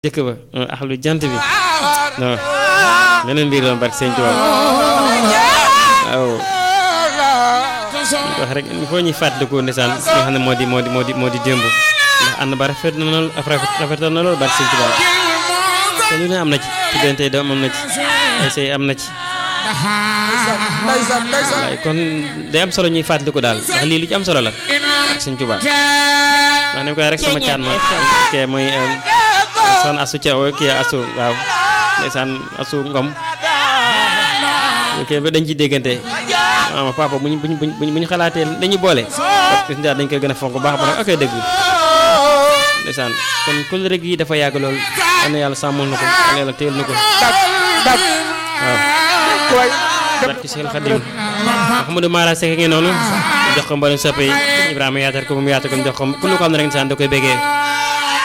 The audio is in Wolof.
jëkk ba axlu jant bi non beneen mbir la barke sëñ Tuubaa waaw wax rek il faut ñuy fàttaliku ndeysaan nga xam ne moo di moo di moo di moo di démb ndax ànd ba rafet na lool rafet na lool barke sëñ Tuubaa te lu ne am na ci diggante doom am na ci ay sëy am na ci waaye kon day am solo ñuy fàttaliku daal ndax lii lu ci am solo la ak sëñ Tuubaa wax nañ koy rek sama caan ma kee mooy son asu ca kii asu waaw ndeysaan asu ngom ok ba dañ ci déggante ama papa buñ buñ buñ buñ xalaatee dañuy boole parce que dañ koy gën a fonk baax ba nag ok dëgg ndeysaan kon kul rek yi dafa yàgg lool am na yàlla sàmmal na ko am yàlla téyel na ko waaw barki Seex Xadim Ahmadou Mara Seck ngeen noonu jox ko mboolem soppe yi Ibrahima yaatal ko bu mu yaatal ko jox ko ku lu ko am na rek ndeysaan da koy béggee